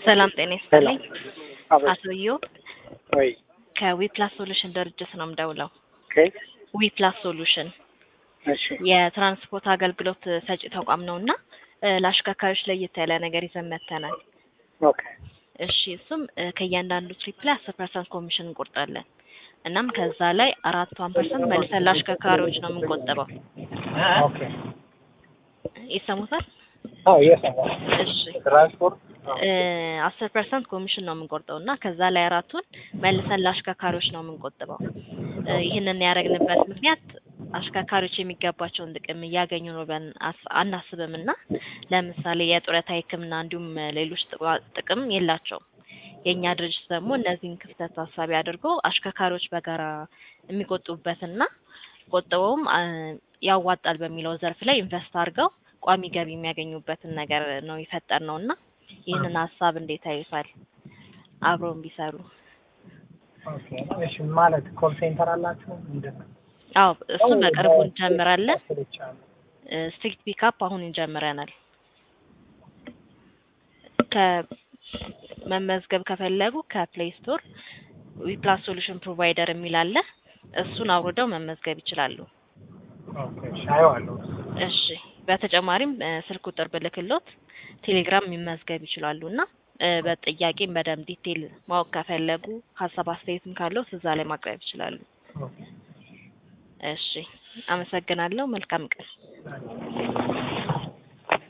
ሰላም ጤና ይስጥልኝ። አቤት። አቶ ኢዮብ ወይ ከዊፕላስ ሶሉሽን ድርጅት ነው የምደውለው። ኦኬ ዊፕላስ ሶሉሽን እሺ የትራንስፖርት አገልግሎት ሰጪ ተቋም ነው እና እ ለአሽከርካሪዎች ለየት ያለ ነገር ይዘን መጥተናል። ኦኬ እሺ እሱም እ ከእያንዳንዱ ትሪፕ ላይ አስር ፐርሰንት ኮሚሽን እንቆርጣለን። እናም ከዛ ላይ አራቷን ፐርሰንት መልሰን ለአሽከርካሪዎች ነው የምንቆጥበው። ኦኬ ይሰሙታል? አዎ እየሰማሁ እሺ ትራንስፖርት አስር ፐርሰንት ኮሚሽን ነው የምንቆርጠው እና ከዛ ላይ አራቱን መልሰን ለአሽከርካሪዎች ነው የምንቆጥበው። እ ይህንን ያደረግንበት ምክንያት አሽከርካሪዎች የሚገባቸውን ጥቅም እያገኙ ነው ብለን አስ- አናስብም እና ለምሳሌ የጡረታ ሕክምና እንዲሁም ሌሎች ጥቅማ- ጥቅም የላቸውም። የእኛ ድርጅት ደግሞ እነዚህን ክፍተት ታሳቢ አድርጎ አሽከርካሪዎች በጋራ የሚቆጥቡበትና ቆጥበውም አ፣ ያዋጣል በሚለው ዘርፍ ላይ ኢንቨስት አድርገው ቋሚ ገቢ የሚያገኙበትን ነገር ነው የፈጠር ነው እና ይህንን ሀሳብ እንዴት ያዩታል? አብረውን ቢሰሩ። ኦኬ እሺ ማለት ኮል ሴንተር አላችሁ ምንድን ነው? አዎ እሱን በቅርቡ እንጀምራለን። ስልቻለሁ። ስትሪክት ፒካፕ አሁን እንጀምረናል። ከመመዝገብ ከፈለጉ ከፕሌይ ስቶር ዊፕላስ ሶሉሽን ፕሮቫይደር የሚል አለ። እሱን አውርደው መመዝገብ ይችላሉ። ኦኬ እሺ አየዋለሁ። እሺ በተጨማሪም እ ስልክ ቁጥር ብልክሎት ቴሌግራም መመዝገብ ይችላሉ እና እ በጥያቄም በደንብ ዲቴል ማወቅ ከፈለጉ ሀሳብ አስተያየትም ካለው እዛ ላይ ማቅረብ ይችላሉ። ኦኬ እሺ አመሰግናለሁ። መልካም ቀን። Thank you.